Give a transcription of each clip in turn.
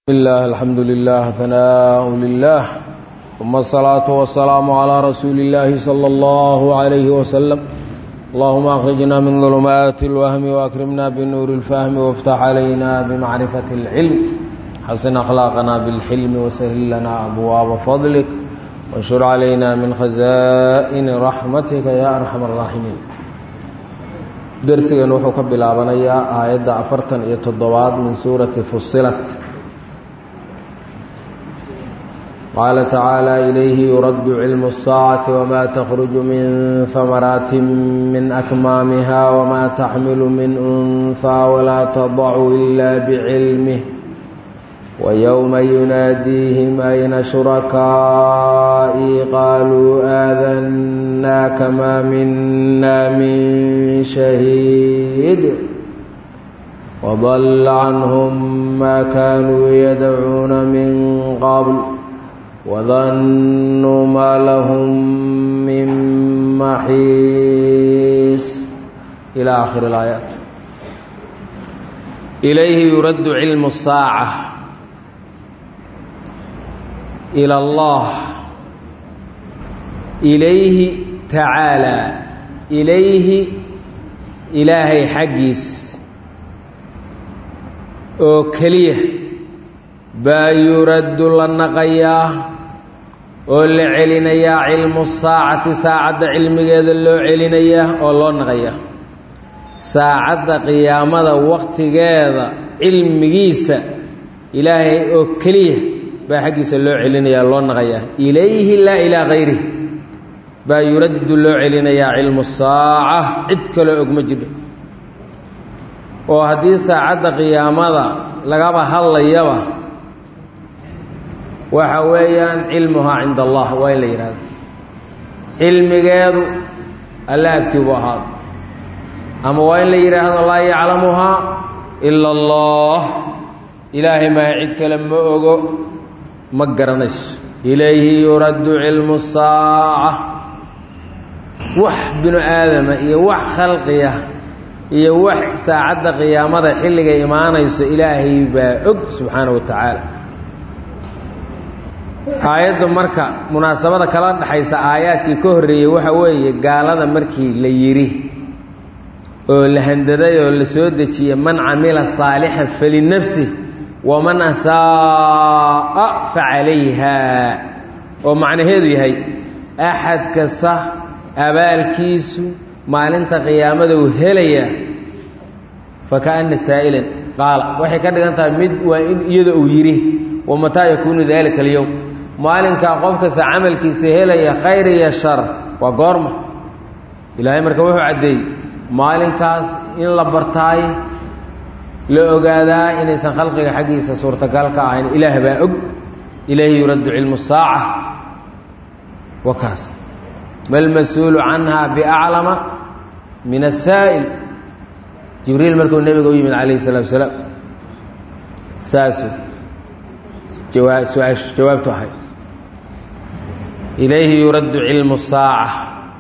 الله الحمد لله ثناء لله ثم الصلاة والسلام على رسول الله صلى الله عليه وسلم اللهم أخرجنا من ظلمات الوهم وأكرمنا بنور الفهم وافتح علينا بمعرفة العلم حسن أخلاقنا بالحلم وسهل لنا أبواب فضلك وانشر علينا من خزائن رحمتك يا أرحم الراحمين درسنا وحو كبلابنيا آيات أفرتن يتضواد من سورة فصلت قال تعالى إليه يرد علم الساعة وما تخرج من ثمرات من أكمامها وما تحمل من أنثى ولا تضع إلا بعلمه ويوم يناديهم أين شركائي قالوا آذناك ما منا من شهيد وضل عنهم ما كانوا يدعون من قبل وظنوا ما لهم من محيص إلى آخر الآيات إليه يرد علم الساعة إلى الله إليه تعالى إليه إلهي حقيس oo keliya baa yuraddu la naqayaa oo la celinayaa cilmu saacati saacadda cilmigeeda loo celinayaa oo loo naqayaa saacadda qiyaamada wakhtigeeda cilmigiisa ilaahay oo keliya baa xaggiisa loo celinayaa loo naqayaa ilayhi laa ilaa kayrih baa yuraddu loo celinayaa cilmu saaca cid kaloo og ma jidho oo haddii saacadda qiyaamada lagaba hadlayaba waxa weeyaan cilmuhaa cinda allah waa in la yidhahdo cilmigeedu alla agtii buu ahaado ama waa in la yidhaahdo laa yaclamuhaa ila allah ilaahay maa cid kale ma ogo ma garanayso ilayhi yuraddu cilmu saaca wax binu aadama iyo wax khalqiya iyo wax saacadda qiyaamada xilligay imaanayso ilaahay baa og subxaana wa tacaala aayadda marka munaasabada kala dhexaysa aayaadkii ka horreeyey waxa weeye gaalada markii la yidhi oo la handaday oo la soo dejiyey man camila saalixan falinafsi waman asaa'a facalayha oo macnaheedu yahay axad kasta abaalkiisu maalinta qiyaamada uu helaya fakaana saa'ilan qaala waxay ka dhigan tahay mid waa in iyada uu yidhi wamataa yakuunu daalika alyowm maalinkaa qof kasta camalkiisa helaya khayr iyo shar waa goorma ilaahay marka wuxuu caddeeyey maalinkaas in la bartaay la ogaadaa inaysan khalqiga xaggiisa suurtagal ka ahayn ilaah baa og ilayhi yuraddu cilmu saaca wa kaas malmas-uulu canha biaclama min asaa'il jibriil markuu nebiga u yimid calayhi salatu wasalaam saasuu jawaabtu ahay ilayhi yuraddu cilmu saaca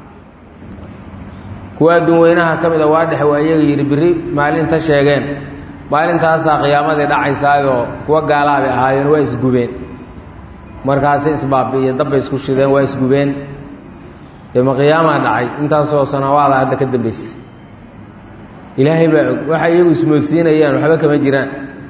kuwa adduun weynaha ka mida waa dhexe waa iyaga yidhi biri maalinta sheegeen maalintaasaa qiyaamadii dhacaysaayoo kuwa gaalaha bay ahaayeen waa isgubeen markaasay isbaabi'iyo dabbay isku shideen waa isgubeen dee ma qiyaamaa dhacay intaasoo sanawaada hadda ka dambaysa ilaahay baa og waxa iyagu ismoodsiinayaan waxba kama jiraan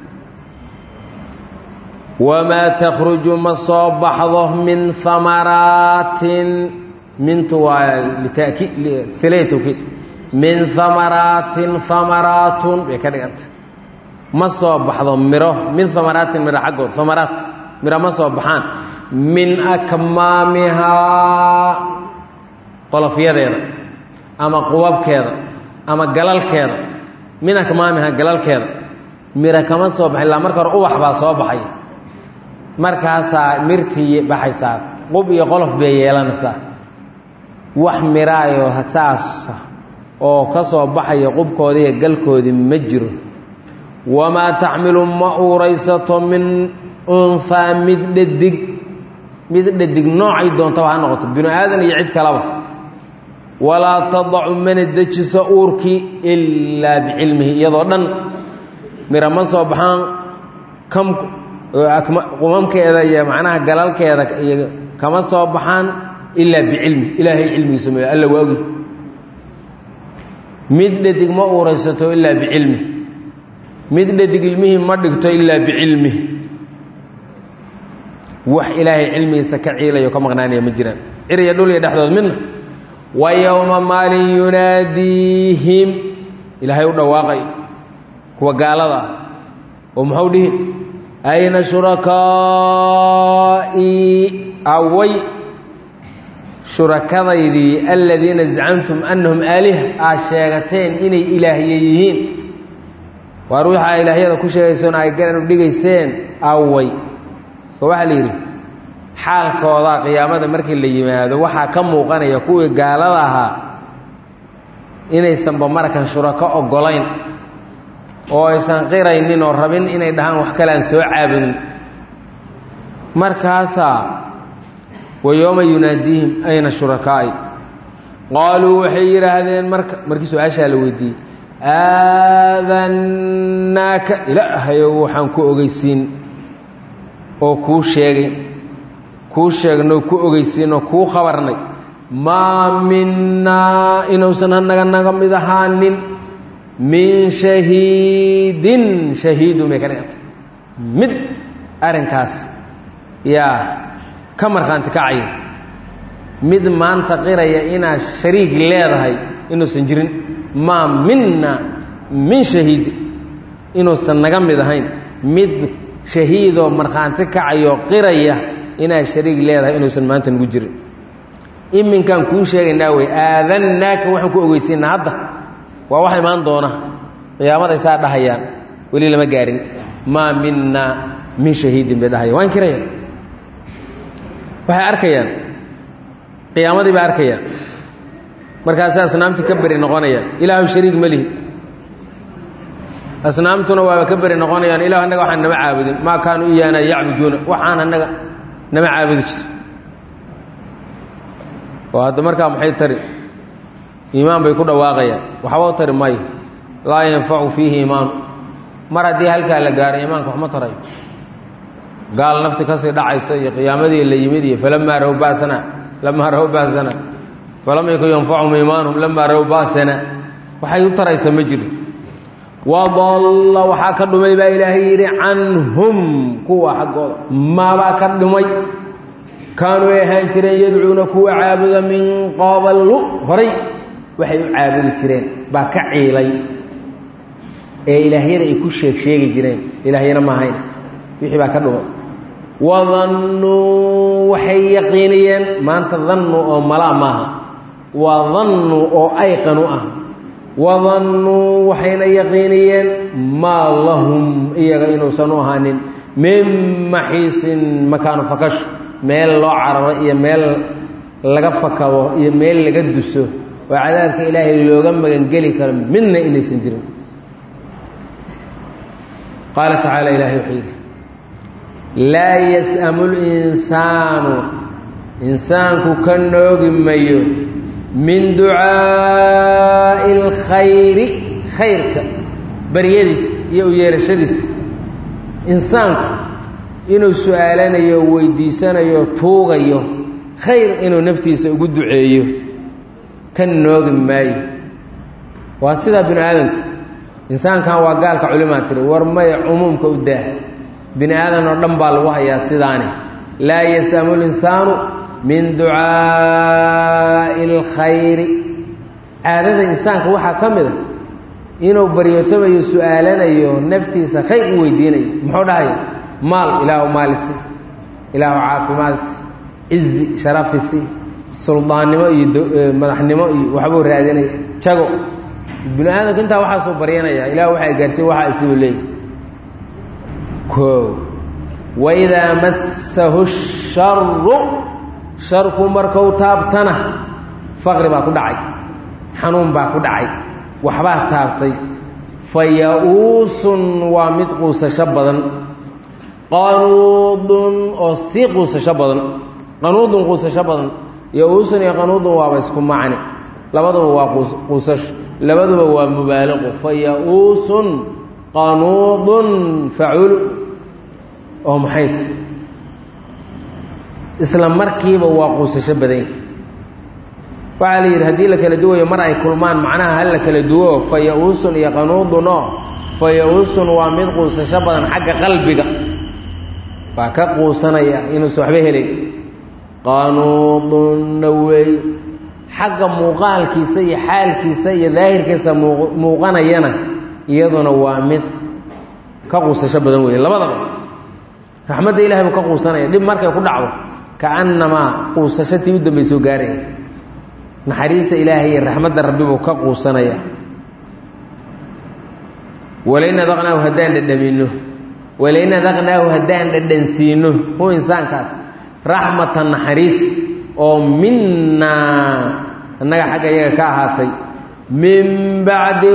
wamaa takhruju ma soo baxdo min amaraatin mintu waa litaki silay tawkiid min amaraatin amaraatun bay ka dhiganta ma soo baxdo miro min amaraatin miro xaggood amaraat miro ma soo baxaan min akmaamihaa qolofyadeeda ama qubabkeeda ama galalkeeda min akmaamiha galalkeeda mira kama soo baxay illaa marka hore ubax baa soo baxay markaasaa mirtii baxaysaa qub iyo qolof bay yeelanaysaa wax miraayo saasa oo ka soo baxaya qubkoodii iyo galkoodii ma jiro wamaa taxmilu ma uuraysato min unhaa mid dhadig mid dhadig noocay doontaba ha noqoto binu aadan iyo cid kalaba walaa tadacu mana dejiso uurkii ilaa bicilmihi iyadoo dhan mira ma soo baxaan kam oo qumamkeeda iyo macnaha galalkeeda iyo kama soo baxaan ilaa bicilmi ilaahay cilmigiisa mooye alla waa ogi mid dhadig ma uuraysato ilaa bicilmi mid dhadig ilmihii ma dhigto ilaa bicilmi wax ilaahay cilmigiisa ka ciilayo ka maqnaanaya ma jiraan cir iyo dhul iyo dhexdood midna wa yowma maalin yunaadiihim ilaahay u dhawaaqay kuwa gaalada ah oo muxuu dhihi ayna shurakaa'i away shurakadaydii aladiina zacamtum annahum aaliha aad sheegateen inay ilaahye yihiin waar waxaa ilaahyada ku sheegaysoona ay garan u dhigayseen away oo waxaa la yidhi xaalkooda qiyaamada markii la yimaado waxaa ka muuqanaya kuwii gaalada ahaa inaysanba markan shurako oggolayn oo aysan qiraynin oo rabin inay dhahaan wax kale aan soo caabudin markaasaa wa yooma yunaadiihim ayna shurakaa'i qaaluu waxay yidhaahdeen marka markii su-aashaa la weydiiyey aadannaaka ilaahayow waxaan ku ogeysiin oo kuu sheegay kuu sheegnoo ku ogeysiin oo kuu khabarnay maa minnaa inuusan hanaga naga mid ahaanin min shahiidin shahiidun bay ka dhigantay mid arrinkaas yaa ka markhaanti kacaya mid maanta qiraya inaad shariig leedahay inuusan jirin maa minna min shahiidin inuusan naga mid ahayn mid shahiidoo markhaanti kacayoo qiraya inaad shariig leedahay inuusan maanta nagu jirin iminkaan kuu sheegaynaa wey aadannaaka waxaan ku ogeysiinaa hadda waa wax imaan doona qiyaamaday saa dhahayaan weli lama gaarin maa minna min shahiidin bay dhahayaan waa inkirayaan waxay arkayaan qiyaamadii bay arkayaan markaasi asnaamtii ka beri noqonayaan ilaahu shariig ma lihi asnaamtuna waaba ka beri noqonayaan ilahu annaga waxaan nama caabudin maa kaanuu iyaana yacbuduuna waxaan annaga nama caabudi jir oo hadda markaa maxay tari iimaan bay ku dhawaaqayaan waxba u tari maayo laa yanfacu fiihi iimaanu mar haddii halkaa la gaaro iimaanka waxma tarayo gaal nafti kasii dhacaysa iyo qiyaamadii la yimid iyo falamaa raw basana lamaa raw basana falam yakun yanfachum iimaanuhum lamaa raw basana waxay u taraysa ma jiro wadalla waxaa ka dhumay baa ilaahay yidhi canhum kuwa xaggooda maabaa ka dhumay kaanuu ay ahaan jireen yadcuuna kuwa caabuda min qabalu horay waxay u caabudi jireen baa ka ciilay ee ilaahyada ay ku sheeg sheegi jireen ilaahyana maahayn wixii baa ka dhumay wadannuu waxay yaqiiniyeen maanta dannu oo malaa maaha waa dannu oo ayqanu ah wadannuu waxayna yaqiiniyeen maa lahum iyaga inuusan u ahaanin min maxiisin makaanu fakash meel loo cararo iyo meel laga fakado iyo meel laga duso oo cadaabka ilaahay looga magangeli karo midna inaysan jirin qaala tacaala ilahay wuxuu yidhi laa yas'amu linsaanu insaanku ka noogi mayo min ducaa'i اlkhayri khayrka baryadiisa iyo u yeerashadiisa insaanku inuu su-aalanayo weydiisanayo tuugayo khayr inuu naftiisa ugu duceeyo ka noogi maayo waa sidaa bini aadamku insaankan waa gaalka culimaa tiri war maya cumuumka u daah bini aadan oo dhan baa lagu hayaa sidaani laa yasamu linsaanu min ducaa'i اlkhayri caadada insaanka waxaa ka mid a inuu baryootomayo su-aalanayo naftiisa khayr u weydiinayo muxuu dhahaya maal ilaahu maalisi ilaahu caafimaadisi cizi sharafisi suldaannimo iyo madaxnimo iyo waxbuu raadinaya jago bini aadamka intaa waxaasuu baryanaya ilah waxaa gaarsiin waxaa isibu leeyahy o waidaa massahu sharu sharku markau taabtana faqri baa ku dhacay xanuun baa ku dhacay waxbaa taabtay fa ya-uusun waa mid quusasho badan qanuudun oo sii quusasho badan qanuudun quusasho badan ya-uusun iyo qanuudun waaba isku macni labaduba waa quusasho labaduba waa mubaaliqu fa ya-uusun qanuudun faculu oo maxay ti isla markiiba waa quusasho badanya waxaa la yidhi haddii la kala duwayo mar ay kulmaan macnaha hal la kala duwo fa ya-uusun iyo qanuudun oo fa ya-uusun waa mid quusasho badan xagga qalbiga waa ka quusanaya inuusan waxba helayn qanuudunna weey xagga muuqaalkiisa iyo xaalkiisa iyo daahirkiisa muuqanayana iyaduna waa mid ka quusasho badan weeye labadaba raxmadda ilahay buu ka quusanaya dhib markay ku dhacdo kaannamaa quusashatii u dambaysoo gaaraya naxariista ilaahay iyo raxmadda rabbi buu ka quusanaya walain adaqnaahu haddaan dhadhamino walain adaqnaahu haddaan dhadhansiino hu insaankaas raxmatan naxariis oo minnaa annaga xagga iyaga ka ahaatay min bacdi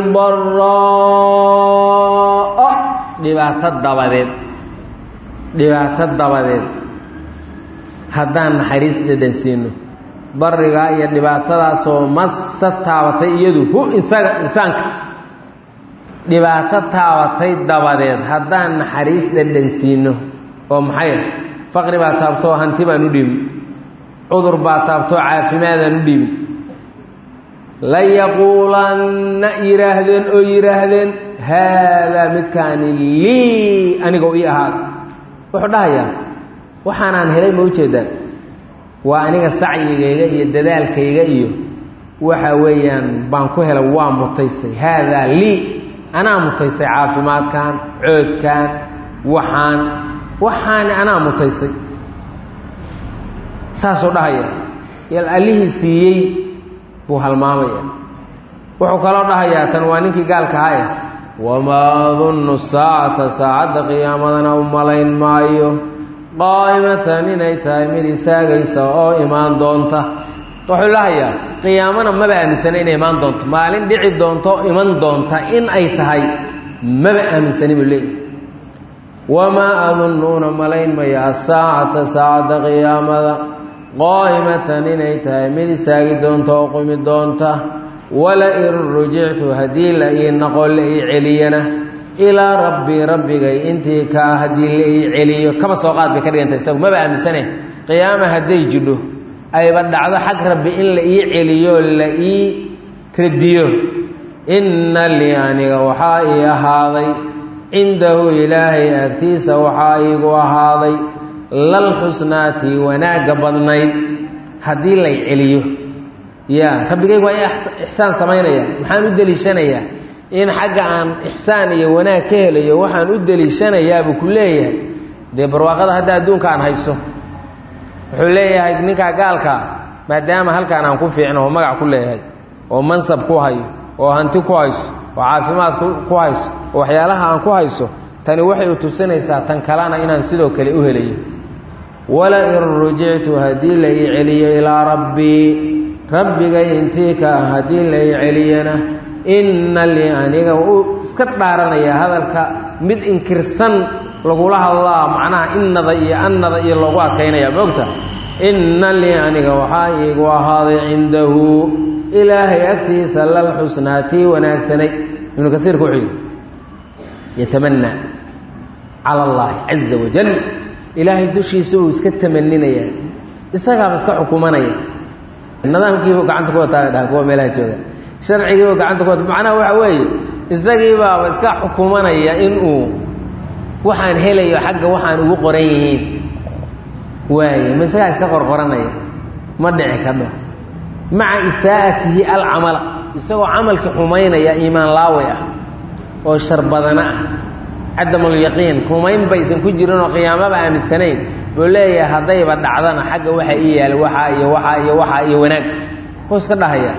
daraa dhibaato dabadeed dhibaato dabadeed haddaan naxariis dhadhansiino barigaa iyo dhibaatadaasoo masa taabatay iyadu hu isaga insaanka dhibaato taabatay dabadeed haddaan naxariis dhadhansiino oo maxay faqri baa taabtoo hanti baan u dhiibin cudur baa taabtoo caafimaadaan u dhiibin la yaquulanna yidhaahdeen oo yidhaahdeen haadaa midkaani lii anigoo ii ahaada wuxuu dhahayaa waxaanaan helay ma ujeedaan waa aniga sacyigayga iyo dadaalkayga iyo waxa weeyaan baan ku helay waa mutaysay haadaa lii anaa mutaysay caafimaadkan coodkan waxaan waxaani anaa mutaysay saasuu dhahaya yal allihii siiyey buu halmaamaya wuxuu kaloo dhahayaa tan waa ninkii gaalka haya wamaa adunnu saacata saacadda qiyaamadana u malayn maayo qaa'imatan inay tahay mid istaagaysa oo imaan doonta wuxuu lahayaa qiyaamana maba aaminsana inay imaan doonto maalin dhici doonto iman doonta in ay tahay maba aaminsani buu leeyahy wamaa adunnuuna malayn maya asaacata saacadda qiyaamada qaa'imatan inay tahay mid istaagi doonta oo qumi doonta wala in rujictu haddii la ii noqo la ii celiyana ilaa rabbii rabbigay intii kaa haddii la ii celiyo kaba soo qaad bay ka dhiganta isagu maba aaminsane qiyaama hadday jidho ayba dhacdo xag rabbi in la ii celiyo la ii radiyo inna lii aniga waxaa ii ahaaday cindahu ilaahay agtiisa waxaa iigu ahaaday lal xusnaati wanaagga badnayd haddii lay celiyo ya rabbigaygu waa ixsaan samaynaya maxaan u deliishanayaa in xagga aan ixsaan iyo wanaag ka helayo waxaan u deliishanayaabuu ku leeyahay dee barwaaqada hadda adduunka aan hayso wuxuu leeyahay ninkaa gaalkaa maadaama halkaan aan ku fiicno oo magac ku leeyahay oo mansab ku hayo oo hanti ku hayso oo caafimaad ku hayso oo waxyaalaha aan ku hayso tani waxay u tusinaysaa tan kalena inaan sidoo kale u helayo wala in rujictu haddii la ii celiyo ilaa rabbii rabbigay intii ka ah haddii la ii celiyana inna lii aniga u iska dhaaranaya hadalka mid inkirsan lagula hadlaa macnaha innada iyo annada iyo loogu adkaynaya moogta inna lii aniga waxaa iigu ahaaday cindahu ilaahay agtiisa lal xusnaa tii wanaagsanay ibnu kasiirka wuxuu yidhi yatamanaa cala allaahi caza wajal ilaahay dushiisa uu iska tamaninayaa isagaaba iska xukumanaya nidaamkiibu gacanta ku wataa dhaha kuwa meelaha jooga sharcigiibu gacanta ku wata macnaha waxa weeye isagiibaaba iska xukumanaya inuu waxaan helayo xagga waxaan ugu qoran yihiin waaye ma isagaa iska qorqoranaya ma dhici kadho maca isaa'atihi alcamala isagoo camalkii xumaynaya iimaan laaway ah oo shar badana ah cadamulyaqiin rumayn baysan ku jirin oo qiyaamaba aaminsanayn buu leeyahay haddayba dhacdana xagga waxa ii yaala waxaa iyo waxaa iyo waxaa iyo wanaag wuu iska dhahaya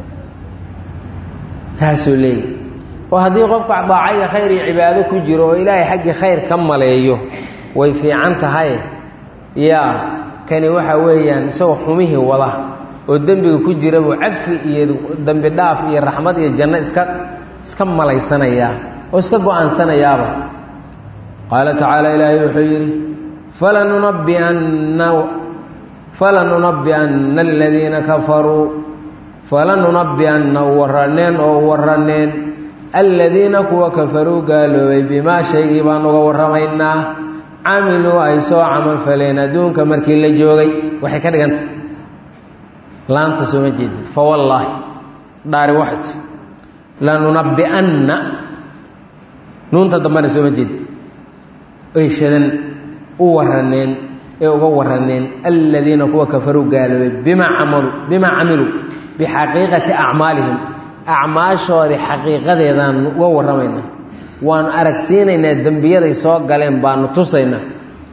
saasuu leeyahy oo haddii qofka daaca iyo khayr iyo cibaado ku jiro oo ilaahay xaggii khayr ka maleeyo way fiican tahay yaa kani waxa weeyaan isagoo xumihii wada oo dembiga ku jira buu cafi iyo dembi dhaaf iyo raxmad iyo janno iska iska malaysanayaa oo iska go-aansanayaaba qaala tacaala ilaahay wuxuu yidhi falanunabbianna falanunabbi'anna aladiina kafaruu falanunabbi'anna u warraneen oo u warraneen aladiina kuwa kafaruu gaaloobay bimaa shaygii baan uga warramaynaa camiluu ay soo camal faleen adduunka markii la joogay waxay ka dhigantay laanta sooma jeedid fa wallaahi dhaari waxat lanunabbi'anna nuunta dambena sooma jeedid ay shadan u waraneen ee uga waraneen aladiina kuwa kafaruu gaaloobay bimaa camaluu bimaa camiluu bixaqiiqati acmaalihim acmaashoodii xaqiiqadeedaan uga warramaynaa waanu aragsiinaynaa dembiyaday soo galeen baanu tusaynaa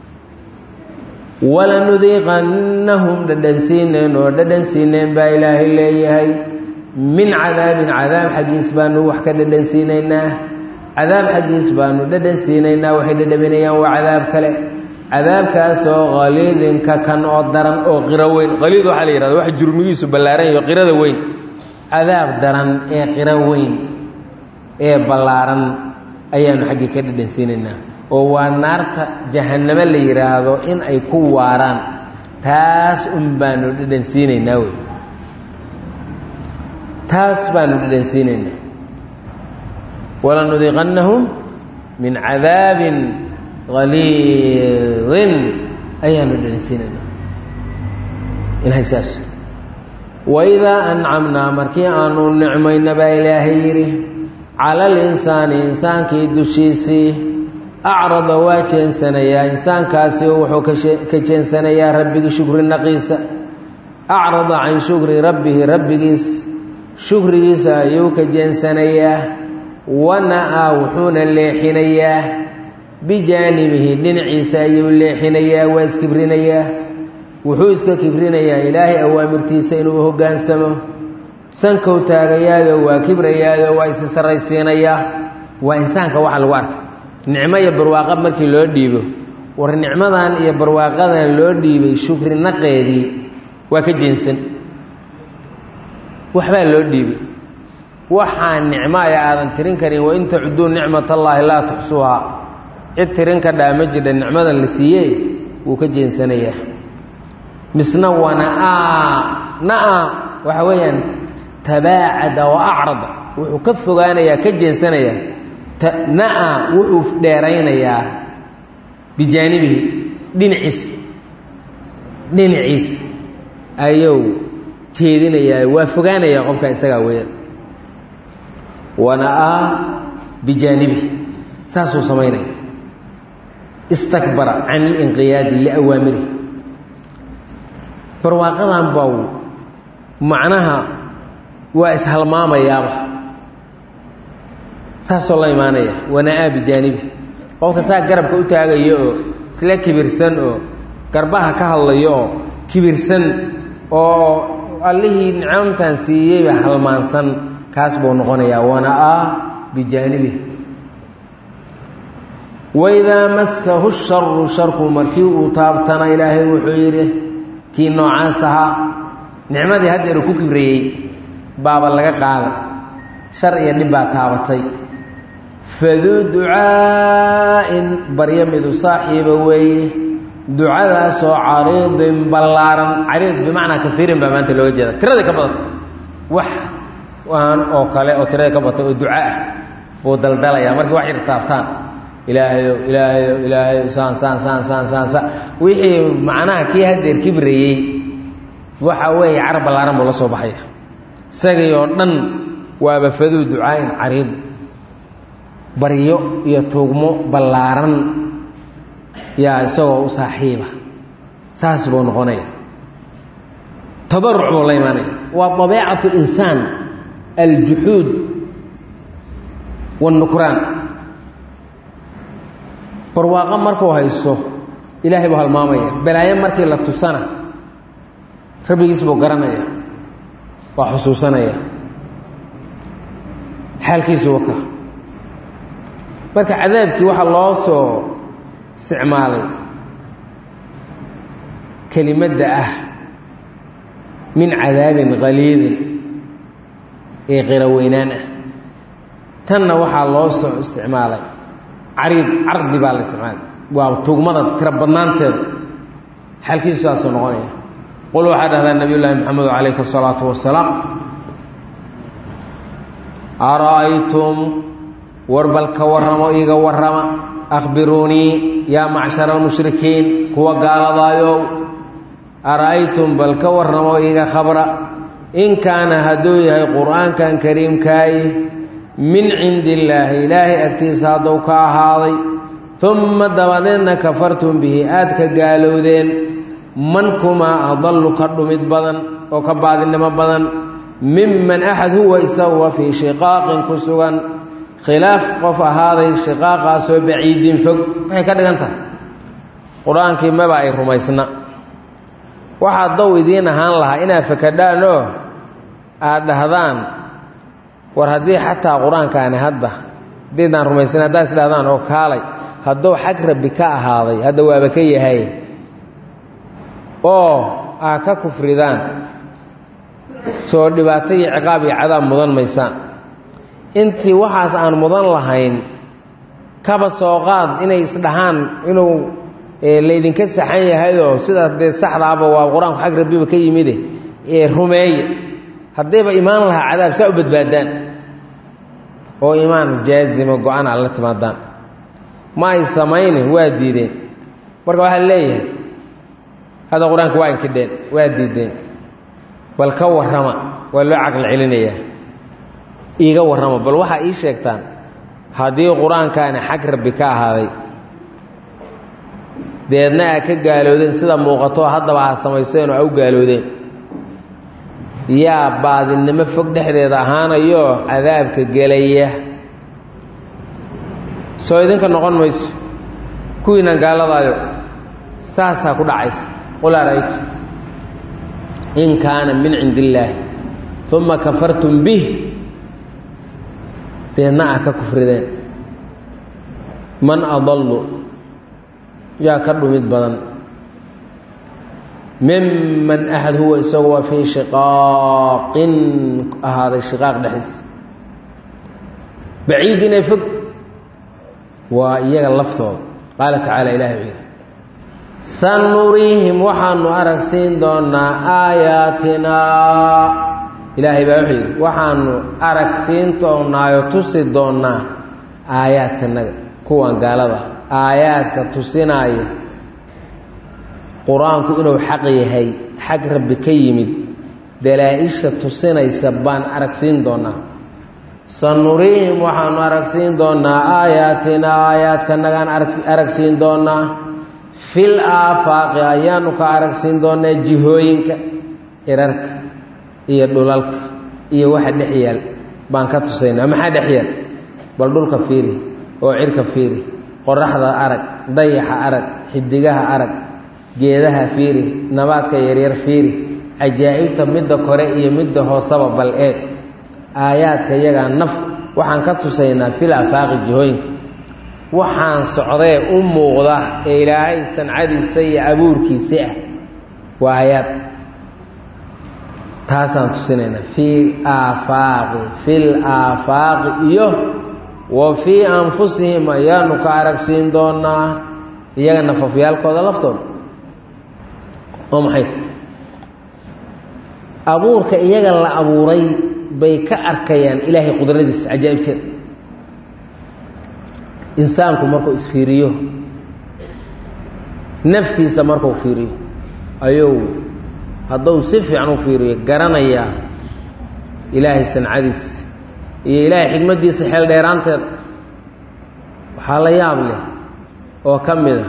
walanudiiqannahum dhadhansiineen oo dhadhansiineen baa ilaahay leeyahay min cadaabin cadaab xaggiis baanu wax ka dhadhansiinaynaa cadaab xaggiis baanu dhadhansiinaynaa waxay dhadhaminayaan waa cadaab kale cadaabkaasoo qaliidinka kan oo daran oo qiro weyn qaliid waxaa la yihahda wax jurmigiisu ballaaran yaho qirada weyn cadaab daran ee qiro weyn ee ballaaran ayaanu xaggii ka dhadhansiinaynaa oo waa naarta jahannamo la yidhaahdo in ay ku waaraan taas un baanu dhadhansiinaynaa wey taas baanu dhadhansiinaynaa walanudiiqannahum min cadaabin qaliidin ayaanu dhadhansiinaynaa ilahay saas waidaa ancamnaa markii aanu nicmayna baa ilaahay yidhi cala alinsaani insaankii dushiisii acrada waa jeensanayaa insaankaasi wuxuu ka jeensanayaa rabbigii shukri naqiisa acrada can shukri rabbihi rabbigiis shukrigiisa ayuu ka jeensanayaa wana-a wuxuuna leexinayaa bijaanibihi dhinaciisa ayuu leexinayaa waa iskibrinayaa wuxuu iska kibrinayaa ilaahay awaamirtiisa inuu hoggaansamo sankow taagayaado waa kibrayaado waa isi sarraysiinayaa waa insaanka waxa lagu arkay nicmo iyo barwaaqa markii loo dhiibo war nicmadan iyo barwaaqadan loo dhiibay shukri naqeedii waa ka jeensan waxbaa loo dhiibay waxaa nicmo ay aadan tirin karin wain tacuduu nicmat allaahi laa tuxsuhaa cid tirin ka dhaa ma jidha nicmadan la siiyey wuu ka jeensanayaa misna wanaa na-a waxa weeyaan tabaacada wa acrada wuxuu ka fogaanayaa ka jeensanayaa na-a wuxuu dheeraynayaa bijaanibihi dhinaciis dhinaciis ayuu jeedinayaa waa fogaanayaa qofka isagaa weeyaan wana-a bijaanibihi saasuu samaynaya istakbara can ilinqiyaadi liawaamirihi barwaaqadan baa macnaha waa ishalmaamayaaba saasoo la imaanaya wana-aa bijaanibi qofka saa garabka u taagayo oo isla kibirsan oo garbaha ka hadlayo oo kibirsan oo allihii nicamtan siiyeyba halmaansan kaas buu noqonayaa wana-aa bijaanibi waidaa massahu sharu sharku markii uu taabtana ilaahay wuxuu yidhi kii noocaas ahaa nicmadii haddeeru ku kibrayey baaba laga qaaday shar iyo dhib baa taabatay faduu ducaa'in baryo midu saaxiiba weeye ducadaasoo cariidin ballaaran cariid bimacnaa kaiirin baa maanta looga jeeda tiradii ka badata wax aan oo kale oo tiradii ka badata oo duca ah buu daldalayaa markii wax yar taabtaan ilaahayow ilaahayow ilaahayow saan saan saan saan saan saan wixii macnaha kii haddeer kibrayey waxa weeye carab ballaaran buu la soo baxaya isagii oo dhan waaba faduu ducaa'in cariid baryo iyo tuugmo ballaaran yaa isagoo u saaxiiba saas buu noqonaya tabaruc buu la imaanaya waa dabeecatu linsaan aljuxuud wanukraan barwaaqo markuu haysto ilaahay buu halmaamaya balaayo markii la tusana rabbigiis buu garanaya waa xusuusanaya xaalkiisu waka marka cadaabkii waxaa loo soo isticmaalay kelimadda ah min cadaabin qaliidin ee qira weynaan ah tanna waxaa loo soo isticmaalay cariid cardi baa la isticmaalay waa tugmada tiro badnaanteeda xaalkiisu saasuu noqonaya qul waxaa dhahdaa nabiy llaahi maxamedu calayhi asalaatu wasalaam ara'aytum war bal ka warramo iiga warrama akhbiruunii yaa macshara almushrikiin kuwa gaaladaayow ara-aytum bal ka warramo iiga khabra in kaana hadduu yahay qur-aankan kariimkaayi min cindi illaahi ilaahay agtiisa hadduu ka ahaaday umma dabadeedna kafartum bihi aad ka gaalowdeen man kumaa adallu ka dhumid badan oo ka baadinimo badan miman axad huwa isaguwa fii shiqaaqin ku sugan khilaaf qof ahaaday shiqaaqaasoo baciidin fog waxay ka dhigan tahay qur-aankii maba ay rumaysna waxaa dow idiin ahaan lahaa inaad fakadhaan oo aad dhahdaan war haddii xataa qur-aankaani hadda haddiidaan rumaysan haddaad is dhahdaan oo kaalay hadduu xag rabbi ka ahaaday hadda waaba ka yahay oo aa ka kufridaan soo dhibaato iyo ciqaab iyo cadaab mudan maysaan intii waxaas aan mudan lahayn kaba soo qaad inay isdhahaan inuu laydinka saxan yahayoo sidaas dee saxdaaba waa qur-aanku xag rabbiba ka yimide ee rumeeya haddayba imaan lahaa cadaab saa u badbaadaan oo imaan jaazima go-aan aad la timaadaan ma ay samayne waa diideen marka waxaa leeyahay hadda qur-aanka waa inkidheen waa diideen bal ka warrama waa loo caqli celinayaa iiga warrama bal waxaa ii sheegtaan haddii qur-aankaani xag rabbi ka ahaaday deedna aa ka gaaloodeen sida muuqato haddaba aa samayseen oo a u gaaloodeen yaa baadinimo fog dhexdeeda ahaanayo cadaabka gelaya soo idinka noqon mayso kuwiinan gaaladaayo saasaa ku dhacaysa qul ara'aytu in kaana min cindi illaahi uma kafartum bih deedna ah ka kufrideen man adallu yaa ka dhumid badan miman axad huwa isagu waa fii shiqaaqin ahaaday shiqaaq dhexdiisa baciid inay fog waa iyaga laftooda qaala tacaala ilahi wuxuu yidhi sanuriihim waxaanu arag siin doonaa aayaatinaa ilaahay baa wuxuu yidhi waxaanu arag siin doonaayo tusi doonaa aayaadkanaga kuwan gaalada aayaadka tusinaaya qur-aanku inuu xaq yahay xag rabbi ka yimid dalaa-isha tusinaysa baan aragsiin doonaa sanuriihim waxaanu aragsiin doonaa aayaatina aayaadkanagaan aragsiin doonaa fil aafaaqi ayaanu ka aragsiin doonaa jihooyinka irarka iyo dhulalka iyo waxa dhex yaal baan ka tusaynaa maxaa dhex yaal bal dhulka fiiri oo cirka fiiri qoraxda arag dayaxa arag xidigaha arag geedaha fiiri nabaadka yaryar fiiri cajaa'ibta midda kore iyo midda hoosaba bal eeg aayaadka iyagaa naf waxaan ka tusaynaa fil afaaqi jihooyinka waxaan socdee u muuqda ee ilaahay sancadiisa iyo abuurkiisi ah waa aayaad taasaan tusinaynaa fii aafaaqi fil aafaaqi iyo wa fii anfusihim ayaanu ka aragsiin doonaa iyaga nafafyaalkooda laftooda oo maxay ta abuurka iyaga la abuuray bay ka arkayaan ilaahay qudradiisa cajaa'ibteeda insaanku markuu isfiiriyo naftiisa markuu fiiriyo ayuu hadduu si fiican u fiiriyo garanayaa ilaahay sancadiisa iyo ilaahay xikmaddiisa xeel dheeraanteeda waxaa la yaab leh oo ka mid a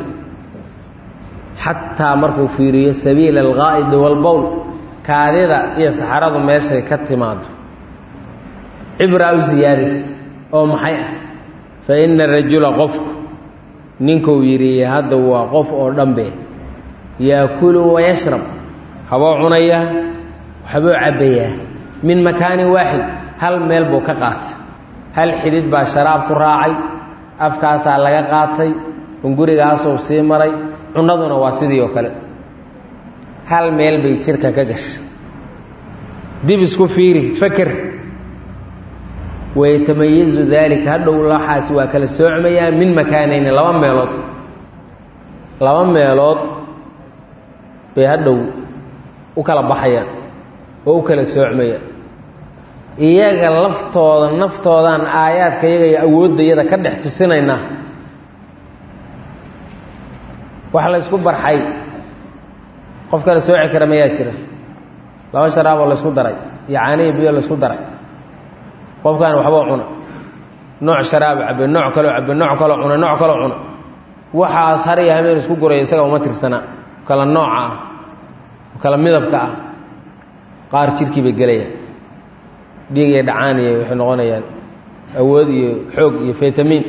xataa markuu fiiriyo sabiila alqaa'idi walbowl kaadida iyo saxaradu meeshay ka timaado cibraa u siyaadaysa oo maxay ah fa ina rajula qofku ninkuu yidhi hadda waa qof oo dhanbe yaakulu wayashrab haboo cunayaa waxbuu cabbayaa min makaanin waaxid hal meel buu ka qaatay hal xidid baa sharaab ku raacay afkaasaa laga qaatay hungurigaasuu sii maray cunaduna waa sidii oo kale hal meel bay jirka ka gashay dib isku fiiri faker wayatamayizu daalika hadhow laxaas waa kala soocmayaa min makaanayni laba meelood laba meelood bay hadhow u kala baxayaan oo u kala soocmayaan iyaga laftooda naftoodaan aayaadka iyaga iyo awooddayada ka dhex tusinaynaa wax la ysku barxay qof kale sooci kara mayaa jira laba sharaaboo la ysku daray iyo caanihi biyo la ysku daray qofkaan waxbuu cuna nooc sharaabo cabe nooc kaloo cabe nooc kaloo cuna nooc kaloo cuna waxaas har iyo hameen isku guraya isaga uma tirsana kala nooca ah kala midabka ah qaar jirkii bay gelayaan dhiig iyo dhacaan iyo waxay noqonayaan awood iyo xoog iyo fitamiin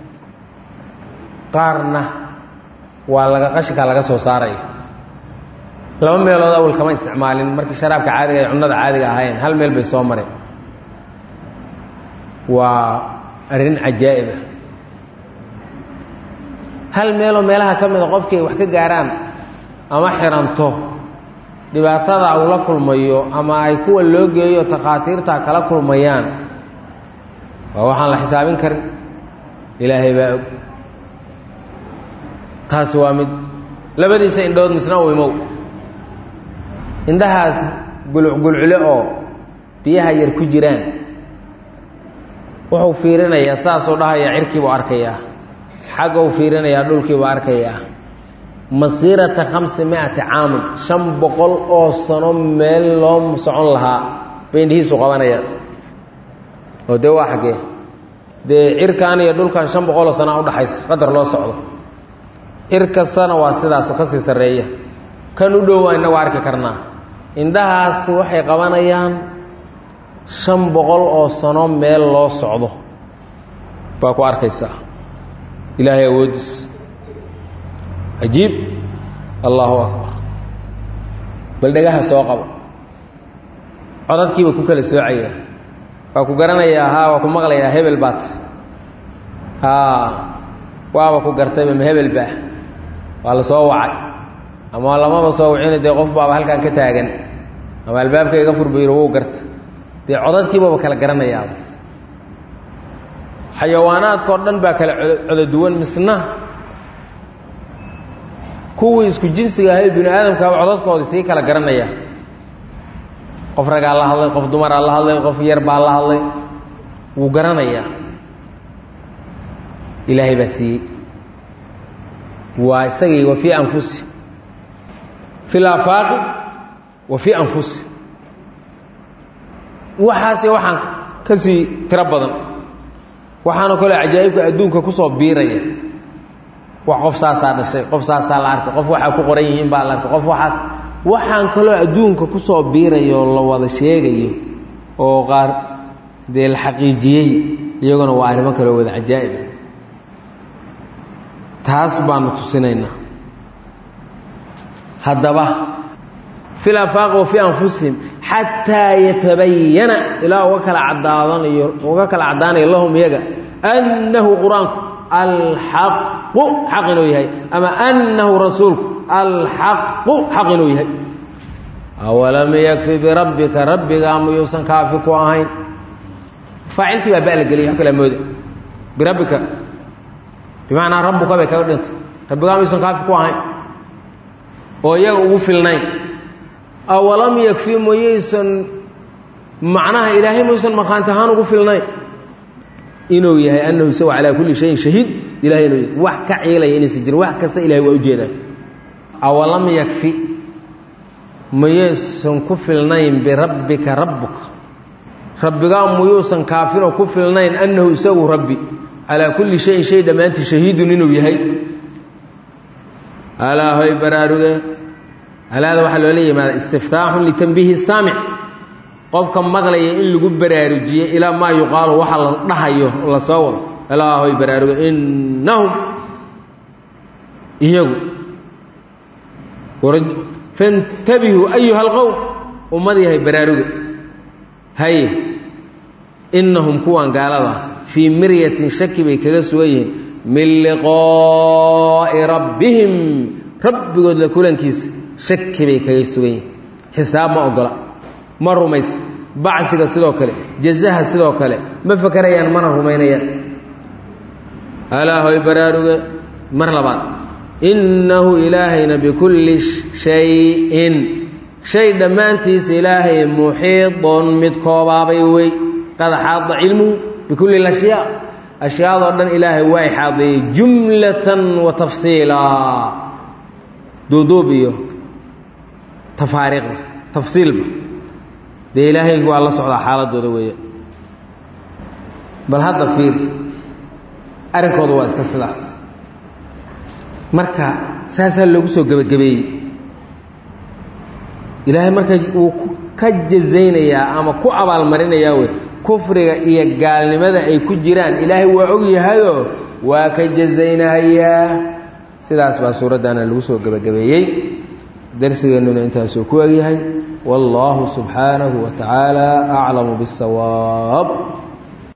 qaarna waa laga qashinkaa laga soo saaraya laba meelood awal kama isticmaalin markii sharaabka caadiga ay cunnada caadiga ahayn hal meel bay soo mareen waa arrin cajaa'ibah hal meeloo meelaha ka mida qofkii ay wax ka gaaraan ama xiranto dhibaatada uu la kulmayo ama ay kuwa loo geeyo takhaatiirta kala kulmayaan waa waxaan la xisaabin karin ilaahay baa og taasi waa mid labadiisa indhood misna u imow indhahaas gulucgulcule oo biyaha yar ku jiraan wuxuu fiirinayaa saasuu dhahayaa cirkiibuu arkayaa xagguu fiirinayaa dhulkiibuu arkayaa masiirata khamsi mi-ati caamin shan boqol oo sano meel loo socon lahaa bay indhihiisu qabanayaan oo dee waa xaggee dee cirkan iyo dhulkan shan boqoloo sanaa udhaxaysa qadar loo socdo cir kastana waa sidaas ka sii sarreeya kan u dhow waa innagu arki karnaa indhahaasi waxay qabanayaan shan boqol oo sano meel loo socdo baa ku arkaysaa ilaahay awoodiis cajiib allahu akbar bal dhagaha soo qabo codadkiiba ku kala soocaya waa ku garanayaa haa waa ku maqlayaa hebel baat haa waaba ku gartayba ma hebel baa waa la soo wacay ama lamaba soo wacina dee qof baaba halkan ka taagan ama albaabka iga furbayro wuu garta dee codadkiibaba kala garanayaaba xayawaanaadkao dhan baa kala codo duwan misna kuwii isku jinsiga ahay bini aadamkaaba codadkoodii sii kala garanaya qof ragaa la hadlay qof dumaraa la hadlay qof yar baa la hadlay wuu garanayaa ilaahay baa siiyey waa isagii wa fii anfusi fi laafaaqi wa fii anfusi waxaasi waxaan ka sii tiro badan waxaana kale cajaa'ibka adduunka kusoo biiraya wax qof saasaa dhashay qof saasaa la arkay qof waxaa ku qoran yihiin baa la arkay qof waxaas waxaan kaloo adduunka kusoo biirayo oo la wada sheegayo oo qaar dee la xaqiijiyey iyaguna waa arrimo kaloo wada cajaa'ib taas baanu tusinaynaa haddaba fi laafaaqi wa fii anfusihim xataa yatabayana ilaa uga kala cadaadanayo uga kala caddaanayo lahum iyaga annahu qur-aanku alxaqu xaq inuu yahay ama annahu rasuulku alxaqu xaq inuu yahay awalam yakfi birabbika rabbigaa muyuusan kaafi ku ahayn faacilkii baa ba la geliyay wax kala mooda birabbika bimacnaa rabbuka bay kaga dhintay rabbigaa muyuusan kaafi ku ahayn oo iyaga ugu filnayn awalam yakfi mayaysan macnaha ilaahay mayuusan markhaanti ahaan ugu filnayn inuu yahay annahu isagu calaa kulli shayin shahiid ilahay inuu yahay wax ka ciilaya inaysan jirin wax kasta ilahay waa ujeedaan awalam yakfi mayaysan ku filnayn birabbika rabbuka rabbigaa muyuusan kaafinoo ku filnayn annahu isagu rabbi calaa kulli shayin shay dhammaantii shahiidun inuu yahay alaahoy baraaruge alaada waxaa loola yimaada istiftaaxun litanbiihi saamic qofka maqlaya in lagu baraarujiye ilaa maa yuqaalu waxa la dhahayo la soo wado alaahoy baraaruge innahum iyagu fantabihuu ayuha alqowm ummad yahay baraaruge haye innahum kuwan gaalada fii miryatin shaki bay kaga sugan yihiin min liqaa'i rabbihim rabbigood la kulankiisa shaki bay kaga sugan yihiin xisaab ma ogola ma rumaysa bacsiga sidoo kale jazaha sidoo kale ma fakerayaan mana rumaynayaan alaahoy baraaruge mar labaad innahu ilaahayna bikulli shayin shay dhammaantiisa ilaahay muxiidun mid koobaabay wey qad xaada cilmuhu bikulli lashyaa ashyaadoo dhan ilaahay waa ixaadeeyey jumlatan wa tafsiilaa duuduub iyo tafaariiqda tafsiilba dee ilaahay waa la socdaa xaaladooda weeya bal hadda fiir arrinkooda waa iska sidaas marka saasaa loogu soo gebagabeeyey ilaahay marka uu ka jazaynayaa ama ku abaalmarinayaa wey kufriga iyo gaalnimada ay ku jiraan ilaahay waa og yahayoo waa ka jazaynahayaa sidaas baa suuraddaana lagu soo gebagabeeyey darsigeennuna intaasuu ku egyahay wallaahu subxaanahu wa tacaala aclamu biاsawaab